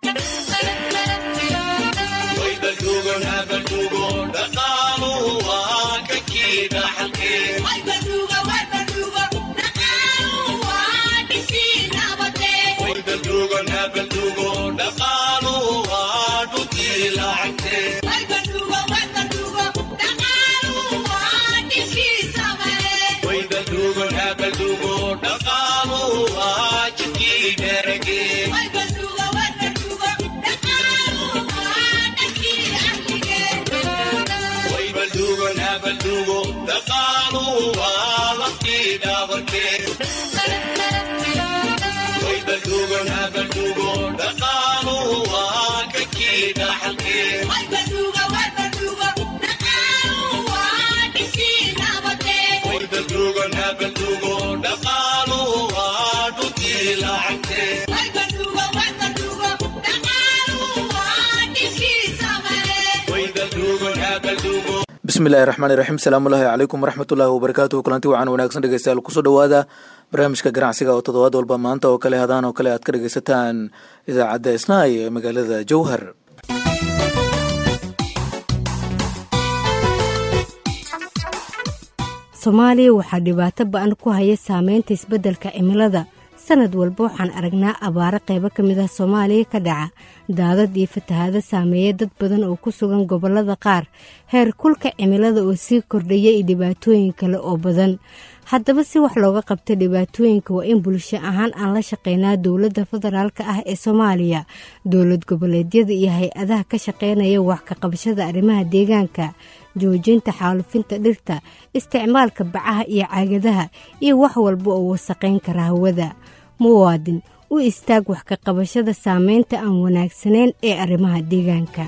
bismillahi raxmaani raxiim asalaamullaahi calaykum waraxmatullaahi wabarakaatuhu kulanti wacan wanaagsan dhegeystayaal kusoo dhowaada barnaamijka ganacsiga oo toddobaad walba maanta oo kale hadaan oo kale aad ka dhegeysataan idaacadda isnaay ee magaalada jowhar soomaaliya waxaa dhibaato ba-an ku haya saameynta isbeddelka cimilada sanad walba waxaan aragnaa abaaro qaybo ka mid ah soomaaliya ka dhaca daadad iyo fatahaado saameeya dad badan oo ku sugan gobollada qaar heer kulka cimilada oo sii kordhaya iyo dhibaatooyin kale oo badan haddaba si wax looga qabta dhibaatooyinka waa in bulsho ahaan aan la shaqeynaa dowladda federaalka ah ee soomaaliya dowlad goboleedyada iyo hay-adaha ka shaqeynaya wax ka qabashada arrimaha deegaanka joojinta xaalufinta dhirta isticmaalka bacaha iyo caagadaha iyo wax walba oo wasaqayn kara hawada muwaadin u istaag wax ka qabashada saameynta aan wanaagsanayn ee arrimaha deegaanka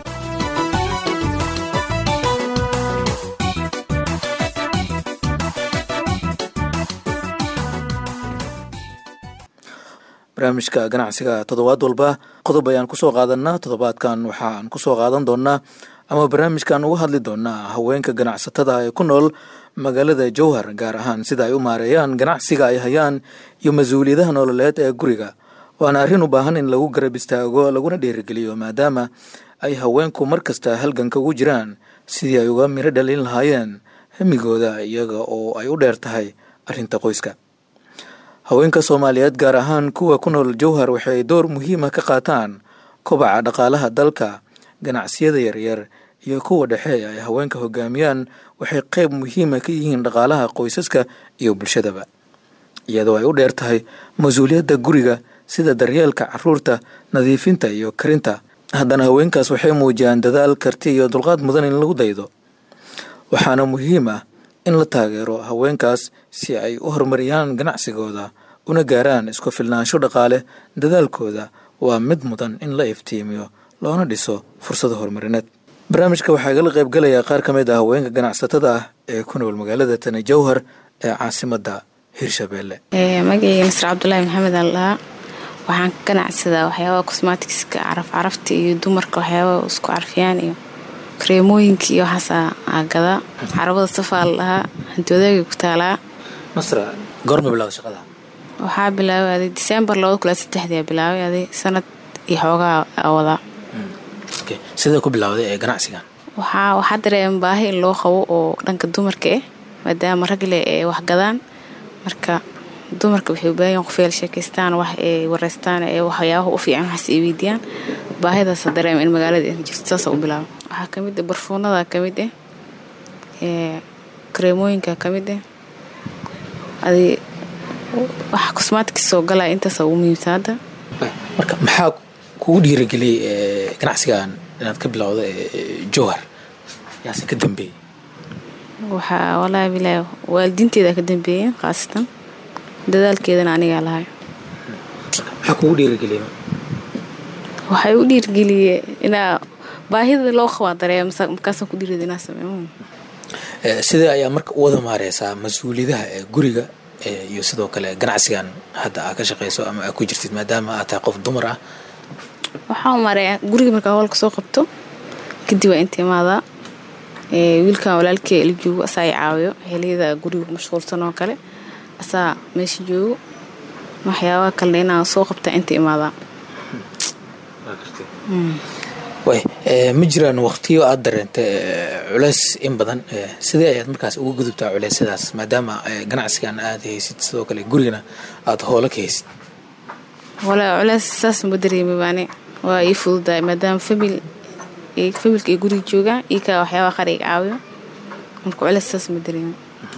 barnaamijka ganacsiga toddobaad walba qodob ayaan kusoo qaadanaa toddobaadkan waxaan kusoo qaadan doonaa ama barnaamijkan uga hadli doonaa haweenka ganacsatada ee ku nool magaalada jowhar gaar ahaan sida ay u maareeyaan ganacsiga ay hayaan iyo mas-uuliyadaha nololeed ee guriga waana arrin u baahan in lagu garab istaago laguna dhiirigeliyo maadaama ay haweenku mar kasta halganka ugu jiraan sidii ay uga miro dhalin lahaayeen hamigooda iyaga oo ay u dheer tahay arrinta qoyska haweenka soomaaliyeed gaar ahaan kuwa ku nool jowhar waxay door muhiima ka qaataan kobaca dhaqaalaha dalka ganacsiyada yaryar iyo kuwa dhexe ay haweenka hogaamiyaan waxay qayb muhiima ka yihiin dhaqaalaha qoysaska iyo bulshadaba iyadoo ay u dheer tahay mas-uuliyadda guriga sida daryeelka caruurta nadiifinta iyo karinta haddana haweenkaas waxay muujiyaan dadaal karti iyo dulqaad mudan in lagu daydo waxaana muhiim ah in la taageero haweenkaas si ay u horumariyaan ganacsigooda una gaaraan isku filnaansho dhaqaale dadaalkooda waa mid mudan in la iftiimiyo loona dhiso fursado horumarineed barnaamijka waxaa igala qaybgalayaa qaar ka mid ah haweenka ganacsatada ah ee ku nool magaalada tani jowhar ee caasimadda hirshabeelle magaceyga masar cabdulaahi maxamed aldhaha waxaan ka ganacsadaa waxyaabaha cosmaticska caraf carafta iyo dumarka waxyaabaha isku carfiyaan iyo kareemooyinka iyo waxaasa aagadaa carabada safaa la dhahaa hantoodaagay ku taalaa masra goorma bilowda shaqada waxaa bilaabay aday diseembar labada kula saddexdia bilaabay aday sanad iyo xoogaa wadaa sidee ku bilowday ee ganacsigan waxaa waxaa dareema baahi in loo qabo oo dhanka dumarka ah maadaama ragle ee waxgadaan marka dumarka waxay u baahan yahin qofeel sheekaystaan wax ay wareystaan ee waxyaabaha u fiican waxaas ay weydiiyaan baahidaasa dareema in magaalada ay jirto saasa u bilaaba waxaa kamid ah barfuunada kamid ah ee kareemooyinka kamid ah adi waxa cosmaticka soo galaya intaasa ugu muhiimsan hadda marka maxaa kugu dhiirageliyay ganacsigan inaad ka bilowda jowhar yaase ka dambeeyey waxaa walaahi bilaahi waalidiinteeda ka dambeeyeen khaasatan dadaalkeedana anigaa lahay maxaa kugu dhiirageliyay waxay u dhiirgeliyee inaa baahida loo qabaa dareema markaasaan ku dhiirada inaa sameeyo sidee ayaa marka u wada maareysaa mas-uuliyadaha ee guriga iyo sidoo kale ganacsigan hadda aa ka shaqeyso ama aa ku jirtid maadaama aad tahay qof dumar ah waxaa mareeya guriga markaa howlka soo qabto kadib waa inta imaadaa wiilkan walaalkey la joogo asaa i caawiyo xiliyada guriga mashquulsan oo kale asaa meesha joogo waxyaabaha kalena inaan soo qabtaa inta imaadaa way ma jiraan waqtiyo aada dareentay culeys in badan sidee ayaad markaas uga gudubtaa culeysyadaas maadaama ganacsigan aada haysid sidoo kale gurigana aada hoola ka haysid walaa culeys saas ma dareemi baane waa ii fududahay maadaama famil familka ay guriga joogaan ii kaa waxyaabaha qaar iga caawiyo marka culeys saas ma dareemi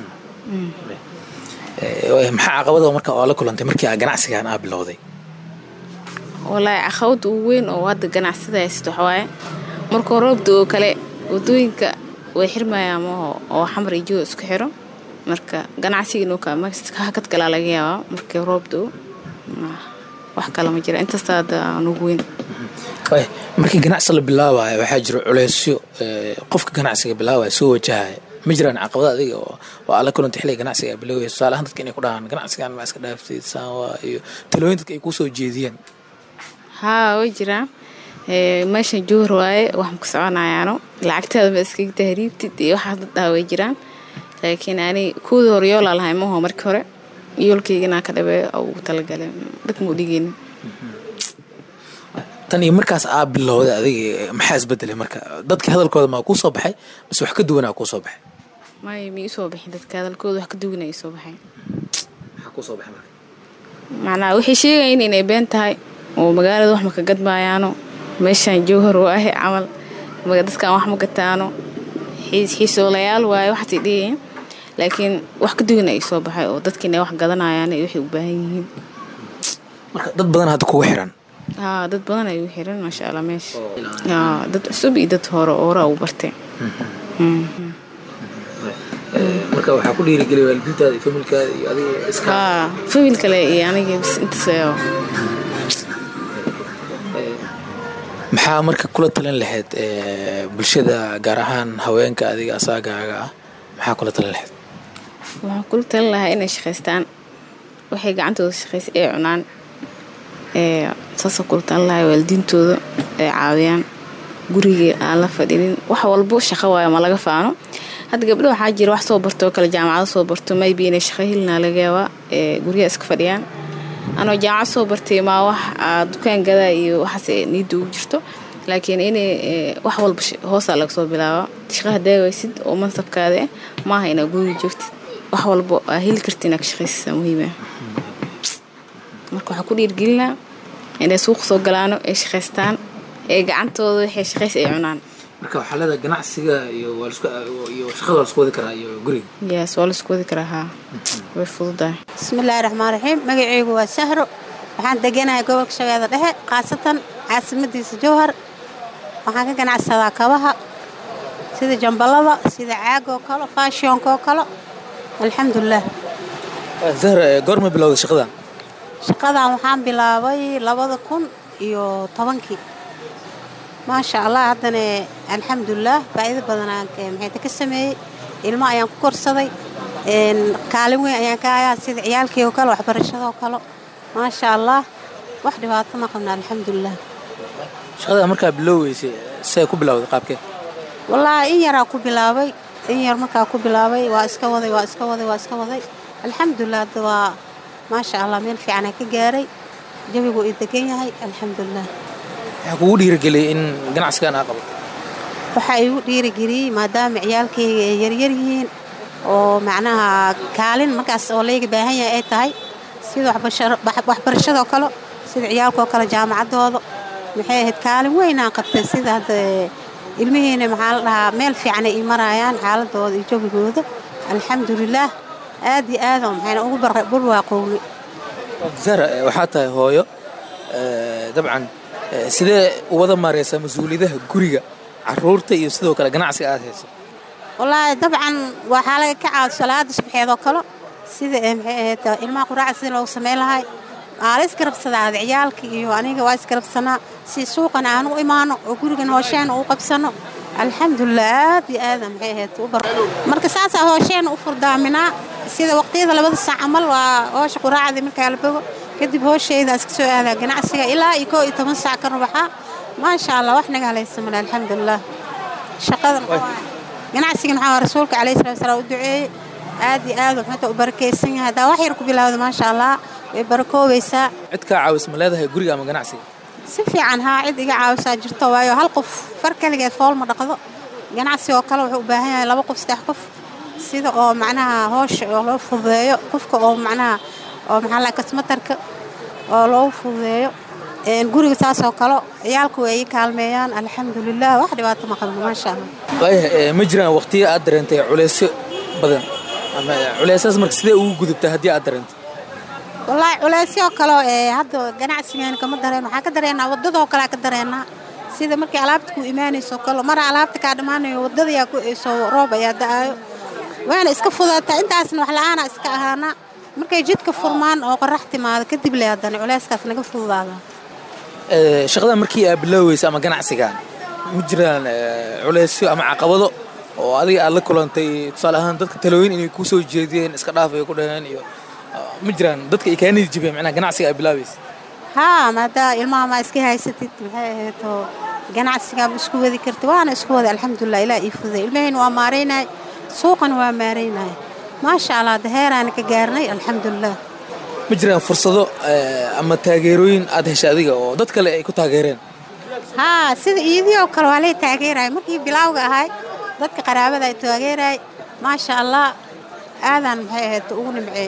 maxaa caqabada marka oo la kulantay markii aa ganacsigan aa bilowday walaahi caqabada ugu weyn oo hadda ganacsada haysato waxawaaye markuu roobda oo kale wadooyinka way xirmayaan maho oo xamar iyo joo isku xiro marka ganacsigiinoo hakad kalaa laga yaabaa markii roobda wax kale ma jira intaasta hadda aan ugu weyn markii ganacsi la bilaabayo waxaa jira culeysyo qofka ganacsiga bilaabaya soo wajahaya ma jiraan caqabada adiga oo ala kulanta xilliga ganacsiga a bilowaya tusaale ahaan dadka inay ku dhahaan ganacsigan ma iska dhaaftid saanwa iyo talooyin dadka ay kusoo jeediyeen haa way jiraan meeshan joor waaye waxaan ku soconayaano lacagtaada ma iskaga tahriibtid iyo waxaas dad dhaha way jiraan laakiin ani kuwii hore yoolaa lahay maho markii hore yoolkayginaa ka dhabeeyo ugu talagalay dad mau dhigeynin tan iyo markaas aa bilowday adiga maxaa isbedelay marka dadka hadalkooda maa kuu soo baxay base wax ka duwanaa kuu soo baxay may ma iisoo bixin dadka hadalkooda wax ka duwana iisoo baxay maxaa kuu soo baxay marka macnaha waxay sheegayin inay been tahay oo magaalada wax maka gadmaayaano meeshaan jowhar oo ahe camal dadkan wax ma gataano xiisoolayaal waaye waxaasay dhigayin laakiin wax ka duwana ay soo baxay oo dadka inay wax gadanayaan waxay u baahan yihiin marka dad badan hadda kugu xiran haa dad badan ay u xiran maasha allah meesha dad cusub iyo dad hore hore u bartay marka waxaa ku dhiirigeliya waalidiintaada iyo familkaada iyo adiga iska haa famil kale iyo aniga bis intaas maxaa marka kula talin lahayd bulshada gaar ahaan haweenka adiga asaagaaga ah maxaa kula talin lahayd waxaan kula talin lahaa inay shaqaystaan waxay gacantooda shaqaysa ay cunaan saasoo kula talin lahaa waalidiintooda ay caawiyaan gurigii aan la fadhinin wax walbo shaqo waayo ma laga faano hadda gabdho waxaa jira wax soo barto oo kale jaamacado soo barto maybe inay shaqo helinaa laga yaabaa guryaha iska fadhiyaan anoo jaamacad soo bartay maa wax dukaan gadaa iyo waxaas niidda ugu jirto laakiin inay wax walba hoosaa laga soo bilaaba shaqaha daawaysid oo mansabkaada ah maaha inaa guriga joogtid wax walba aa heli karti inaa ka shaqaysisaa muhiima marka waxaa ku dhiirgelinaa inay suuq soo galaano ay shaqaystaan ee gacantooda waxay shaqays ay cunaan marka waxaa leedahay ganacsiga iyo iyo shaqada waa lasku wadi karaa iyo guriga yes waa laisku wadi karaa haa way fududahay bismillaahi raxmaan raxiim magaceygu waa sahro waxaan deganahay gobolka shabeelle dhexe khaasatan caasimadiisa jowhar waxaan ka ganacsadaa kabaha sida jambalada sida caagoo kale faashionkoo kale alxamdulilah zahra goorma bilowday shaqadan shaqadan waxaan bilaabay labada kun iyo tobankii maasha allah haddana alxamdulilah faa'iido badanaan maxayta ka sameeyey ilmo ayaan ku korsaday kaalin weyn ayaan ka hayaa sida ciyaalkii oo kale waxbarashadoo kale maasha allah wax dhibaato ma qabna alxamdulilah shaqada markaa bilowweysay see ku bilowday qaabkee wallaahi in yaraa ku bilaabay in yar markaa ku bilaabay waa iska waday waa iska waday waa iska waday alxamdulilah hadda waa maasha allah meel fiicanaa ka gaaray jawigu ii degan yahay alxamdulilah waxaa kugu dhiirigeliyay in ganacsigan aa qabato waxaa igu dhiirigeliyey maadaama ciyaalkayga ay yaryar yihiin oo macnaha kaalin markaas oo layga baahan yahay ay tahay sida waxbarashadoo kale sida ciyaalkoo kale jaamacaddooda maxay ahayd kaalin weynaan qabtay sida hadda ilmihiina maxaa la dhahaa meel fiican ay ii maraayaan xaaladooda iyo jawigooda alxamdulilaah aad iyo aadoo maxayna ugu barwaaqowni zahra waxaa tahay hooyo dabcan sidee wada maareysaa mas-uuliyadaha guriga caruurta iyo sidoo kale ganacsiga aad hayso wallaahi dabcan waxaa laga kacaa salaada subaxeedoo kale sida maxay ahayd ilmaha quraaca sida loogu samayn lahay aa la isgarabsadaa ada ciyaalka iyo aniga waa isgarabsanaa si suuqan aan u imaano oo gurigan hoosheena uu qabsano alxamdulilah aad iyo aada maxay ahayd u bar marka saasaa hoosheena u furdaaminaa sida waqtiyada labada saac camal waa hoosha quraacdii markaa la bogo kadib hooshayda iska soo aadaa ganacsiga ilaa iyo koo iyo toban saac ka rubaxaa maasha allah wax naga halaysa male alxamdulilah shaqadan ganacsigan waxaa rasuulka calayhi salatu wasalaam u duceeyey aad iyo aad wuxuuta u barakaysan yahay haddaa wax yar ku bilowda maasha allah way barakoobaysaa cid kaa caawis ma leedahay guriga ama ganacsiga si fiican haa cid iga caawisaa jirto waayo hal qof far kaligeed fool ma dhaqdo ganacsi oo kale wuxuu u baahan yahay laba qof saddex qof sida oo macnaha hoosha oo loo fududeeyo qofka oo macnaha oo maxaa la kasmatarka oo loo fududeeyo guriga saasoo kale ciyaalku way ii kaalmeeyaan alxamdulilah wax dhibaato ma qabno maasha allah waayahay ma jiraan waqtiyo aad dareentay culeysyo badan ama culeysaas marka sidee ugu gudubtaa haddii aad dareentay wallaahi culeysyo kale ee hadda ganacsigeena kama dareen waxaan ka dareenaa waddadoo kalea ka dareenaa sida markii alaabta ku imaanayso kale mara alaabta kaa dhammaanayo waddadayaa ku eyso roob ayaa da-aayo waana iska fudaataa intaasna wax la-aana iska ahaanaa markay jidka furmaan oo qorax timaado kadib le haddana culeyskaas naga fududaada shaqada markii aad bilooweysa ama ganacsigan ma jiraan culeysyo ama caqabado oo adiga aad la kulantay tusaale ahaan dadka talooyin inay kuu soo jeediyeen iska dhaaf ay ku dhaheen iyo ma jiraan dadka ay kaa nidi jibeen macnaha ganacsiga aad bilaabaysa haa maadaa ilmaha maa iska haysatid maxay ahayd oo ganacsigaaba isku wadi kartid waana isku wada alxamdulilah ilaa ii fuday ilmahayna waa maaraynay suuqana waa maaraynay maasha allah daheeraana ka gaarnay alxamdulilah ma jiraan fursado ama taageerooyin aad heshay adiga oo dad kale ay ku taageereen haa sida iidii oo kale waa lay taageeraya markii bilaawga ahay dadka qaraabada ay taageerayay maasha allah aadaan maxay ahayd ugu nimceey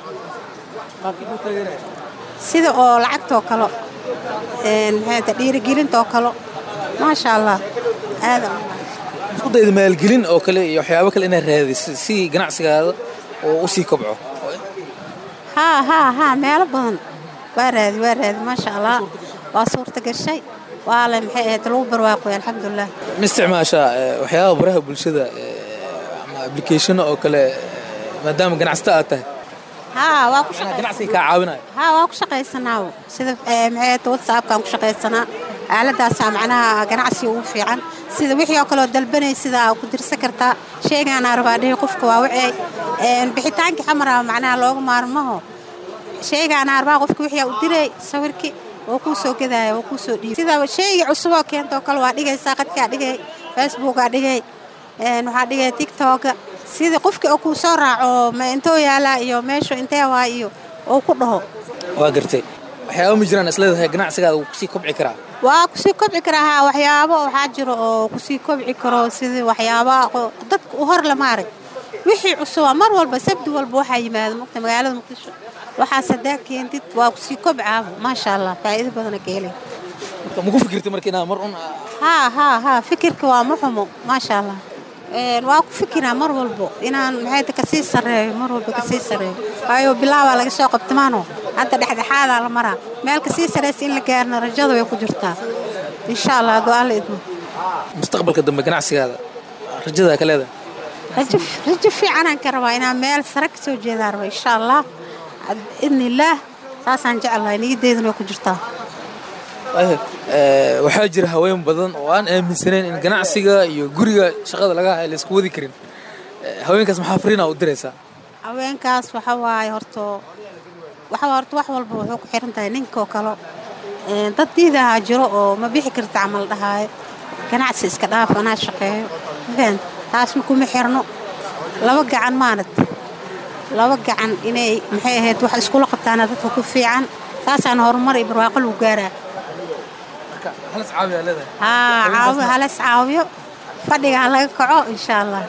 sida oo lacagtoo kale maxay dhiirigelintoo kale maasha allah aadaan isku dayda maalgelin oo kale iyo waxyaabo kale inaad raadiso si ganacsigaada oo u sii kobco haa haa haa meelo badan waa raadi waa raadi maasha allah waa suurta gashay waa le maxay ahayd lagu barwaaqoy alxamdulilah ma isticmaashaa waxyaabaha baraha bulshada ama applicationo oo kale maadaama ganacsata aad tahay haa waa ku ganacsiga kaa caawinaya haa waa ku shaqaysanaa sida maxay ahayd whatsappkaan ku shaqaysanaa aaladaasaa macnaha ganacsiga ugu fiican sida wixii oo kaleoo dalbanay sidaa ku dirsan kartaa sheegaanaa rabaa dhihi qofka waa wacey bixitaankii xamara macnaha looga maarmaho sheegaanaa rabaa qofka wixii u diray sawirkii oo kuu soo gadaya oo kuu soo dhiibay sida sheegii cusuboo keentoo kale waa dhigaysaa qadkaa dhigay facebookaa dhigay waxaa dhigay tiktoka sida qofkii oo kuu soo raaco ma intoo yaalaa iyo meeshu intee waa iyo oo ku dhaho waa gartay waxyaaba ma jiraan isleedahay ganacsigaada wuu kusii kobci karaa waa kusii kobci karaa haa waxyaabo waxaa jiro oo kusii kobci karo sidii waxyaabaha dadka u hor lama arag wixii cusuba mar walba sabdi walba waxaa yimaada mugta magaalada muqdisho waxaas haddaa keentid waa kusii kobcaaba maasha allah faa'iido badana ka helay marka maku fikirtay marka inaad mar un haa haa haa fikirka waa ma xumo maasha allah waa ku fikiraa mar walbo inaan maxay kasii sarreeyo mar walba kasii sarreeyo waayo bilaabaa laga soo qabtamaano hadda dhexdhexaadaa la maraa meel kasii sarreysa in la gaarna rajada way ku jirtaa insha allah hadduu alla idmo mustaqbalka dambe ganacsigaada rajadaa ka leedahay rajo rajo fiicanaan ka rabaa inaan meel sare ka soo jeedaan raba insha allah biidni illaah saasaan jecelahay niyadeeduna way ku jirtaa waxaa jira haween badan oo aan aaminsanayn in ganacsiga iyo guriga shaqada laga hayo laysku wadi karin haweenkaas maxaa fariina u diraysaa haweenkaas waxa waaye horto waxa horta wax walba wuxuu ku xiran tahay ninkoo kale dad diidahaa jiro oo ma bixi karta camal dhahaayo ganacsi iska dhaaf anaa shaqeeyo mafahant taasna kuma xirno laba gacan maanad laba gacan inay maxay ahayd wax iskula qabtaana dadka ku fiican saasaana horumar iyo barwaaqo lagu gaaraa haa caawi halas caawiyo fadhiga ha laga kaco insha allah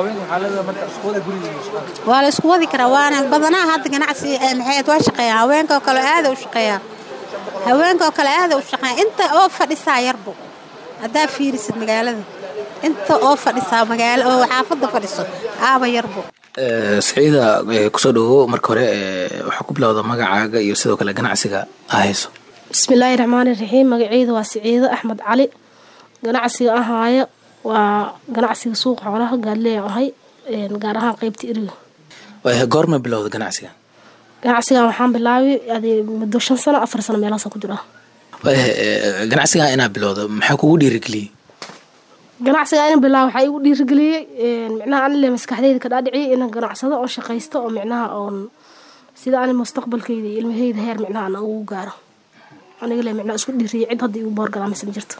waa la isku wadi karaa waana badanaa hadda ganacsi maxay waa shaqeeyaan haweenkaoo kale aada u shaqeeyaan haweenkaoo kale aada u shaqeeyaan inta oo fadhisaa yarbo haddaa fiirisid magaalada inta oo fadhisaa magaalo oo xaafadda fadhiso aaba yarbo saciida kusoo dhawo marka hore waxaa ku bilowda magacaaga iyo sidoo kale ganacsiga ahayso bismillaahi raxmaani raxiim magaceyda waa siciido axmed cali ganacsiga ahaayo waa ganacsiga suuqa xoolaha gaadleyan ahay gaar ahaan qeybta iriga goorma bilowda ganacsiga ganacsigan waxaan bilaabay adi muddo shan sano afar sano meelahaasa ku jira ganacsigan inaa bilowda maxaa kugu dhiirigeliyey ganacsiga in bilaab waxaa igu dhiirigeliyey micnaha anile maskaxdeyda ka dhaadhiciyay inaan ganacsado oo shaqaysto oo micnaha oon sida ani mustaqbalkeyda iyo ilmaheyda heer micnaha aan ugu gaaro anigale micnaha isku dhiiriyay cid hadda igu boorgadaa mise ma jirto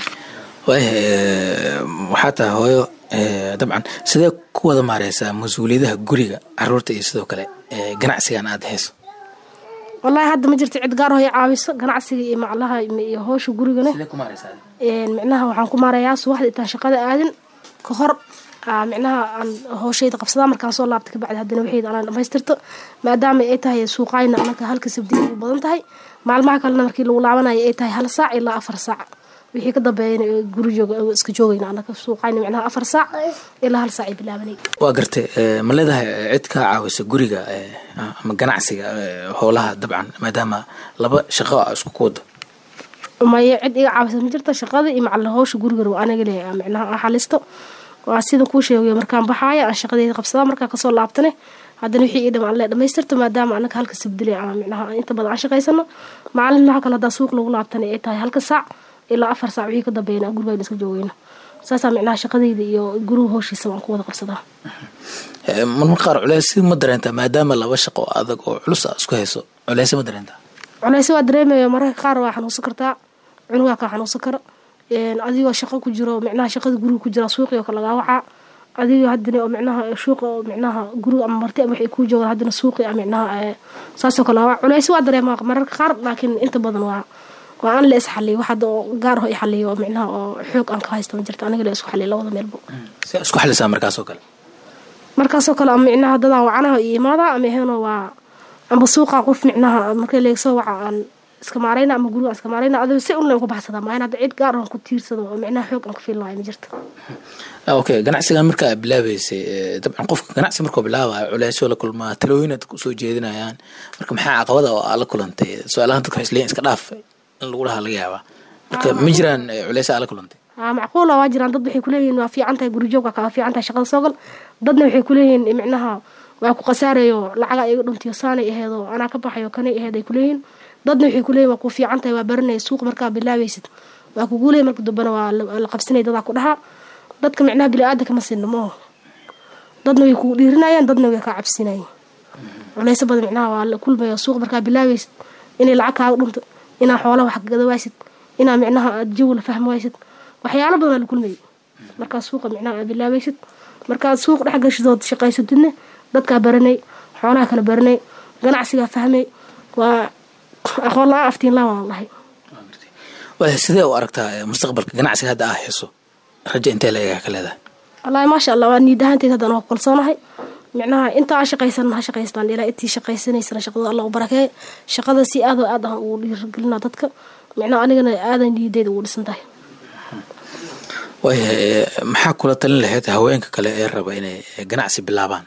waxaa tahay hooyo dabcan sidee ku wada maareysaa mas-uuliyadaha guriga caruurta iyo sidoo kale ganacsigan aada hayso wallaahi hadda ma jirto cid gaar oo i caawiso ganacsiga iyo maclaha iyo howsha gurigana sidee ku maaraysaa micnaha waxaan ku maarayaa subaxda intaan shaqada aadin ka hor aa micnaha aan howshayda qabsadaa markaan soo laabta kabacdi haddana waxayda anaan dhamaystirto maadaama ay tahay suuqayna anaka halka sabdiya u badan tahay maalmaha kalena markii lagu laabanayo ay tahay hal saac ilaa afar saac wixii ka dambeeyana guri jooga iska joogayna anaka suuqayna micnaha afar saac ilaa hal saac ay bilaabanay waa gartay ma leedahay cid kaa caawisa guriga ama ganacsiga howlaha dabcan maadaama laba shaqo a isku ku wado maya cid iga caawisa ma jirta shaqada iyo macalla howsha guriga aniga le micnaha aan xalisto waa sida kuu sheegay markaan baxaaya aan shaqadeeda qabsadaa markaan kasoo laabtane haddana wixii ii dhamaan le dhamaystirta maadaama anaga halka sabdile aan micnaha inta badan aan shaqaysano maalinlaha kale haddaa suuq lagu laabtana ay tahay halka saac ilaa afar saac wixii ka dambeeyana gurigayna iska joogayna saasaa micnaha shaqadayda iyo guriga howshiisa waan ku wada qabsadaa marmar qaar culeys ma dareentaa maadaama laba shaqo adag oo culus a isku hayso culeys ma dareentaa culeyse waa dareemaya mararka qaar waa xanuunsan kartaa cunugaa kaa xanuunsan karo adigoo shaqo ku jiro micnaha shaqada guriga ku jira suuqii oo kale lagaa wacaa adigoo haddana oo micnaha suuqa oo micnaha guriga ama marti ama waxay kuu joogaan haddana suuqii a micnaha saasoo kale waa culeyse waa dareemaa mararka qaar laakiin inta badan waa waa aan la is xaliyo wax hadda oo gaar ho i xaliyo oo micnaha oo xoog aan ka haysta ma jirta aniga la isku xaliyo labada meelbo si isku xalisaa markaasoo kale markaasoo kale ama micnaha dadaan wacanaha iyo imaadaa ama aheno waa amba suuqa qof micnaha markii leegsoo waca aan iska maarayna ama guriga aan iska maarayna adigo si unle ku baxsadaa maayan hadda cid gaar aan ku tiirsado oo micnaha xoog aan ku fiil lahay ma jirta okay ganacsigan marka aad bilaabeysay dabcan qofka ganacsi markuu bilaabaya culeysyo la kulmaa talooyin aad kusoo jeedinayaan marka maxaa caqabada oo aad la kulantay su-aalahan dadka waxay isleeyihin iska dhaaf in lagu dhahaa laga yaabaa marka ma jiraan culeysa aad la kulantay aa macquula waa jiraan dad waxay kuleeyihiin waa fiican tahay gurijoogka kaa fiican tahay shaqada soo gal dadna waxay kuleeyihiin micnaha waa ku khasaarayo lacaga iga dhuntiyo saanay aheedo anaa ka baxayo kanay aheed ay kuleeyihiin dadna waxay kuleeyihin waa ku fiican tahay waa baranaya suuq markaa bilaabaysid waa kuguuley marka dambana waa la qabsanaya dadaa ku dhahaa dadka micnaha bili-aadanka ma sinno mooho dadna way kugu dhiirinayaan dadna way kaa cabsinayeen culeyso badan micnaha waa la kulmaya suuq markaa bilaabaysid inay lacag kaaga dhunto inaa xoola wax gada waysid inaa micnaha aad jawi la fahmi waysid waxyaalo badan aa la kulmayay markaa suuqa micnaha aad bilaabaysid markaad suuq dhex gashidood shaqaysatidna dadkaa baranay xoolaha kala baranay ganacsigaa fahmay waa aqoon la-aan aftiin la waan lahay waa sidee u aragtaa mustaqbalka ganacsiga hadda aa hayso rajo intee la egaa ka leedahay wallaahi maasha allah waa niid ahaanteed haddaan waa kalsoonahay micnaha inta aan shaqaysan ha shaqaystaan ilaa intii shaqaysanaysana shaqada allah u barakeeye shaqada si aad oo aad ah ugu dhiirigelinaa dadka micnaha anigana aadan niyadeeda ugu dhisan tahay waayahay maxaa kula talin lahayd haweenka kale ee raba inay ganacsi bilaabaan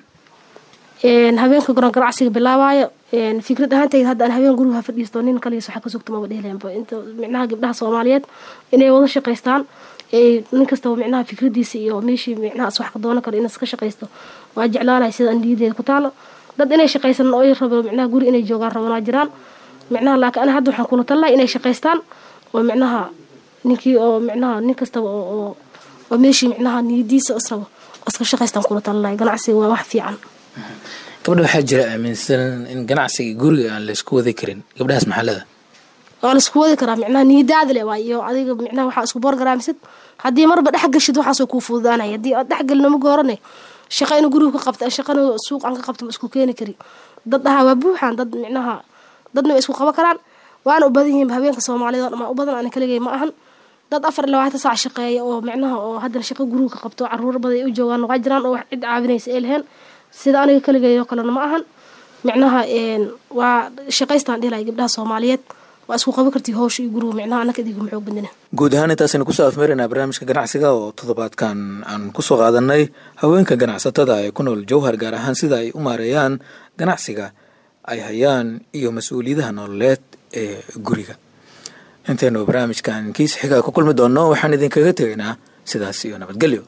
habeenka goron ganacsiga bilaabaayo fikrad ahaanteyda hadda aan habeen guriga ha fadhiisto nin kaligiis waxa ka sugta maba dhehleanba inta micnaha gabdhaha soomaaliyeed inay wada shaqaystaan nin kastaba micnaha fikradiisa iyo meeshii micnaha as wax ka doonan karo inaas ka shaqaysto waa jeclaalahay sida aan niyadeeda ku taalo dad inay shaqaysan oo rabo micnaha guri inay joogaan rabanaa jiraan micnaha laakiin ana hadda waxaan kula talinahay inay shaqaystaan oo micnaha ninkii oo micnaha nin kastaba oo oo meeshii micnaha niyadiisa israbo iska shaqaystaan kula talinahay ganacsiga waa wax fiican gabdha waxaa jira aaminsan in ganacsiga guriga aan laysku wadi karin gabdhahaas maxalada waa laisku wadi karaa micnaha niyadaada le waa iyo adiga micnaha waxaa isku borgaraamisid haddii marba dhex gashid waxaasoo kuu fududaanaya haddii aad dhexgelin ma goorane shaqa ina guriga ka qabta shaqana suuq aan ka qabta ma isku keeni kari dad dhahaa waa buuxaan dad micnaha dadna way isku qaban karaan waana u badan yihiin habeenka soomaaliyeed oo dhamaa u badan ana kaligay ma ahan dad afar iyo labaatan saac shaqeeya oo micnaha oo haddana shaqo guriga ka qabto caruur badan ay u joogaan waa jiraan oo wax cid caawinaysa ay leheen sida aniga kaligay oo kalena ma ahan micnaha waa shaqaystaan dhihlaya gabdhaha soomaaliyeed waa isku qaban kartii howsha iyo guriga micnaha anaka idiguma xoog badina guud ahaan intaasaynu kusoo afmeeraynaa barnaamijka ganacsiga oo toddobaadkan aan kusoo qaadanay haweenka ganacsatada ee ku nool jowhar gaar ahaan sida ay u maareeyaan ganacsiga ay hayaan iyo mas-uuliyadaha nololeed ee guriga intaynu barnaamijkan kiis xiga ku kulmi doonno waxaan idinkaga tegaynaa sidaas iyo nabadgelyo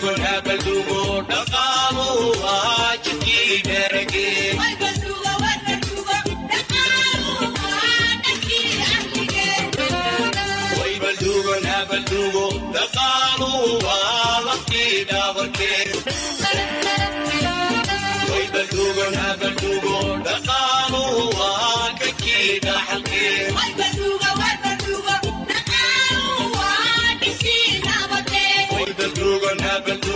dhaqaalu waa jidkii dherage Nabal